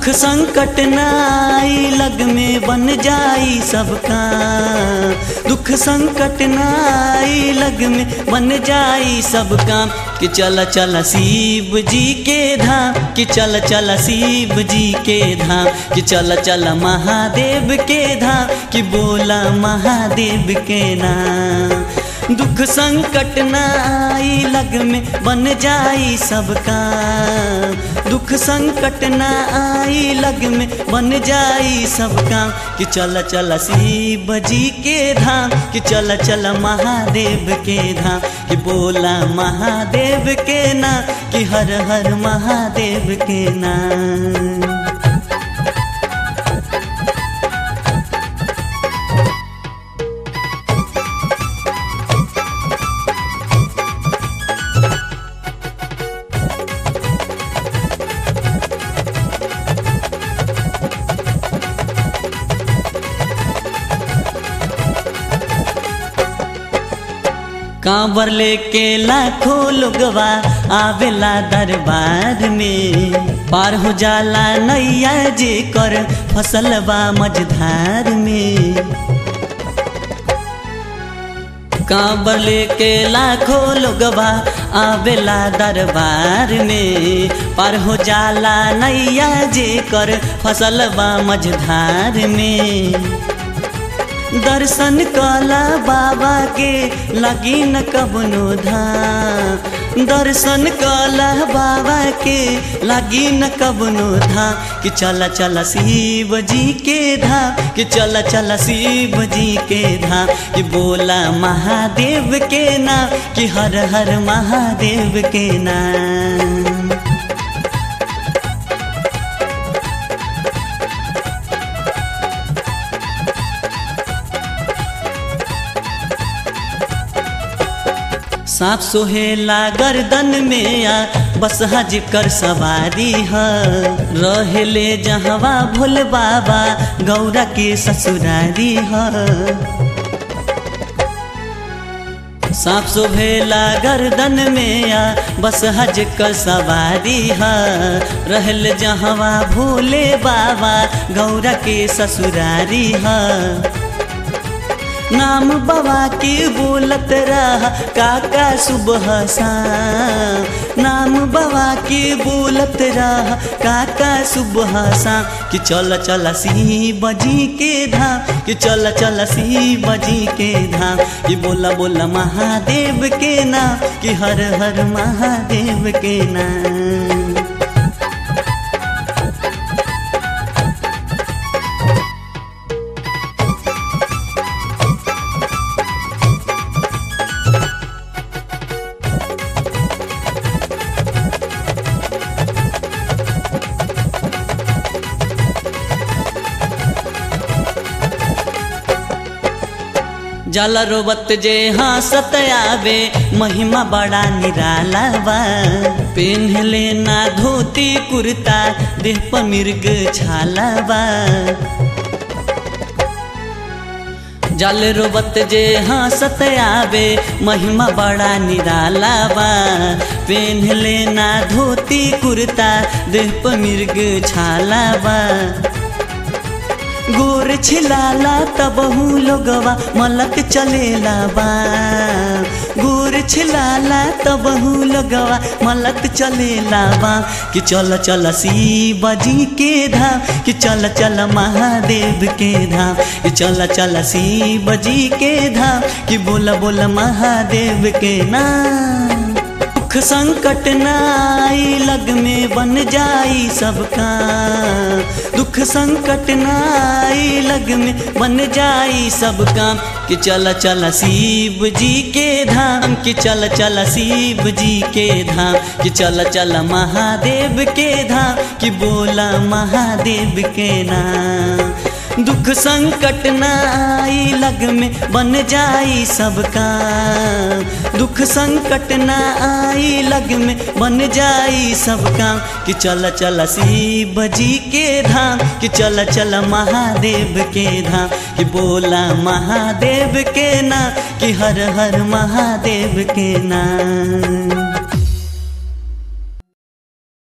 संकट नाई लग में बन जाई सबका दुख संकट नाई लग में बन जाई सब काम कि चल चल शिव जी के धाम कि चल चल शिव जी के धाम कि चल चल महादेव के धाम कि बोला महादेव के नाम दुख संकट नाई लग में बन जाई सबका दुख संकट ना आई लग में बन जाई सबका कि चल चल शिव जी के धाम कि चल चल महादेव के धाम कि बोला महादेव के नाम कि हर हर महादेव के नाम कांवर लेके लाखों लोगवा आवेला दरबार में पार हो जाला नैया जे कर फसलवा मझधार में कांवर लेके लाखों लोगवा आवेला दरबार में पार हो जाला नैया जे कर फसलवा मझधार में दर्शन कला बाबा के लगी न कबनो धाम दर्शन कला बाबा के लगी न कबनो धाम कि चल चल शिव जी के धाम कि चल चल शिव जी के धाम कि बोला महादेव के नाम कि हर हर महादेव के नाम सांप सोहेला गर्दन में आ बस हज कर सवारी है रहेले जहवा भोल बाबा गौरा के ससुरारी है सांप सोहेला गर्दन में आ बस हज कर सवारी है रहल जहवा भोले बाबा गौरा के ससुरारी है नाम बाबा के बोलत रहा काका सुबह शाम नाम बाबा के बोलत रहा काका सुबह शाम कि चल चल शिव जी के धाम कि चल चल शिव जी के धाम कि बोला बोला महादेव के नाम कि हर हर महादेव के नाम जल रोबत जे हंसत आवे महिमा बड़ा निराला बा पेन्ह लेना धोती कुर्ता देह पर मिर्ग छाला बा जल रोबत जे हंसत आवे महिमा बड़ा निराला बा पेन्ह लेना धोती कुर्ता देह पर मिर्ग छाला बा गोर छिलाला तबहू लोगवा मलक चलेला बा गोर छिलाला तबहू लोगवा मलक चलेला बा कि चल चल शिव जी के धाम कि चल चल महादेव के धाम कि चल चल शिव जी के धाम कि बोला बोला महादेव के नाम दुख संकट नाई लग में बन जाई सबका दुख संकट नाई लग में बन जाई सब काम कि चल चल शिव जी के धाम कि चल चल शिव जी के धाम कि चल चल महादेव के धाम कि बोला महादेव के नाम दुख संकट नाई लग में बन जाई सबका दुख संकट ना आई लग में बन जाई सबका कि चल चल शिव जी के धाम कि चल चल महादेव के धाम कि बोला महादेव के नाम कि हर हर महादेव के नाम